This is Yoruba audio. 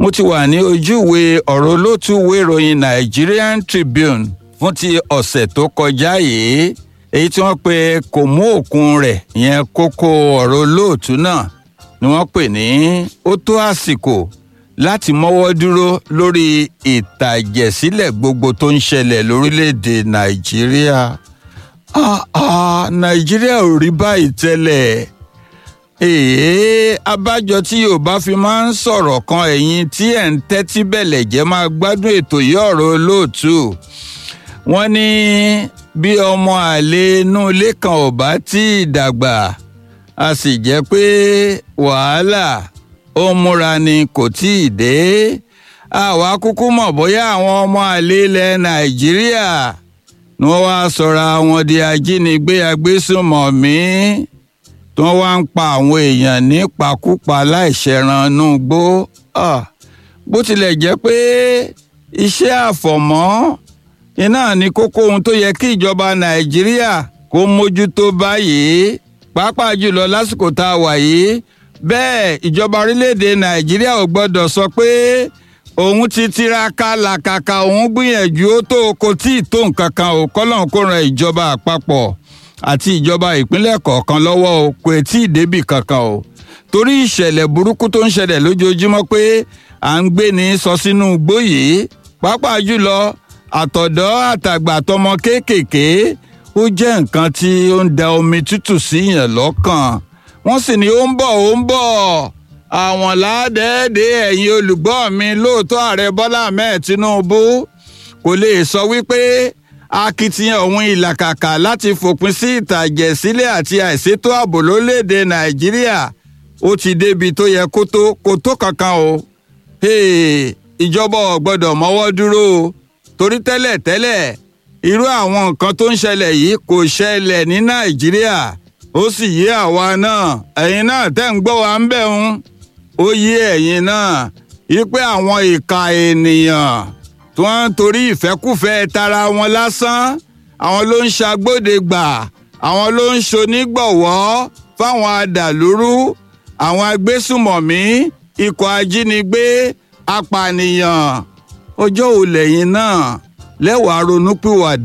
mo ti wà ní ojúwe ọ̀rọ̀ olótùwé ìròyìn Nigerian Tribune fún ti ọ̀sẹ̀ tó kọjá yìí èyí tí wọ́n pe kò mú òkun rẹ̀ yẹn kókó ọ̀rọ̀ olóòtú náà ni wọ́n pè ní ó tó àsìkò láti mọ́wọ́ dúró lórí ìtàjẹ̀sílẹ̀ gbogbo tó ń ṣẹlẹ̀ lórílẹ̀‐èdè Nàìjíríà ah ah Nàìjíríà ò rí báyìí tẹ́lẹ̀ èèyàn abájọ tí yorùbá fi máa ń sọ̀rọ̀ kan ẹ̀yin tí ẹ̀ ń tẹ́tí bẹ̀lẹ̀ jẹ́ máa gbádùn ètò yìí ọ̀rọ̀ olóòtú wọ́n ní bí ọmọ àlè inú ilé kan ò bá tí ì dàgbà a sì jẹ́ pé wàhálà ó múra ni kò tí ì dé àwa kúkú mọ̀ bóyá àwọn ọmọ àlè ilẹ̀ nàìjíríà ni wọ́n wá sọra wọn di ajínigbé agbésùnmọ̀mí tí wọ́n wá ń pa àwọn èèyàn nípakúpa láìṣẹ̀ranú gbó bó tilẹ̀ jẹ́ pé iṣẹ́ àfọ̀mọ́ iná ní kókó ohun tó yẹ kí ìjọba nàìjíríà kó mójútó báyìí pàápàá jùlọ lásìkò tá a wà yìí bẹ́ẹ̀ ìjọba orílẹ̀-èdè nàìjíríà ò gbọ́dọ̀ sọ pé òun ti tiraka làkàkà òun gbìyànjú ó tó kò tí ì tó nǹkan kan ò kọ́lọ́n kó ran ìjọba àpapọ̀ àti ìjọba ìpínlẹ̀ kọ̀ọ̀kan lọ́wọ́ o kò tí ì débì kankan o torí ìṣẹ̀lẹ̀ burúkú tó ń ṣẹlẹ̀ lójoojúmọ́ pé à ń gbé ní sọ sínú igbó yìí pàápàá jùlọ àtọ̀dọ́ àtàgbà àtọmọ kéékèèké ó jẹ́ nǹkan tí ó ń da omi tútù síyàn lọ́kàn wọ́n sì ní ó ń bọ̀ ó ń bọ̀ àwọn ládẹ́ẹ̀dẹ́ ẹ̀yin olùgbọ́ mi lóòótọ́ ààrẹ Bọ́lá Ahmed Tinubu kò lè sọ wípé akitiyan òun ìlàkàkà láti fòpin sí ìtàjẹ̀sílẹ̀ àti àìsétò ààbò lórílẹ̀‐èdè nàìjíríà ó ti débi tó yẹ kó tó kó tó kankan o ìjọba ò gbọ́dọ̀ mọ́wọ́ dúró o torí tẹ́lẹ̀ tẹ́lẹ̀ irú àwọn nǹkan tó ń ṣẹlẹ̀ yìí kò ṣẹlẹ̀ ní nàìjíríà ó sì yé àwa náà ẹ̀yin náà tẹ́ ń gbọ́ wa ń bẹ̀ ń ó yé ẹ̀yin náà yí pé àwọn ìka ènìyàn tí wọ́n ń torí ìfẹ́kùfẹ́ tara wọn lásán àwọn ló ń ṣàgbọ́dẹ̀gbà àwọn ló ń ṣonígbọ̀wọ́ fáwọn adàlúrú àwọn agbésùmọ̀mí ikọ̀ ajínigbé apànìyàn ọjọ́ òlẹ̀yìn náà lẹ́wàá ronúpìwàdà.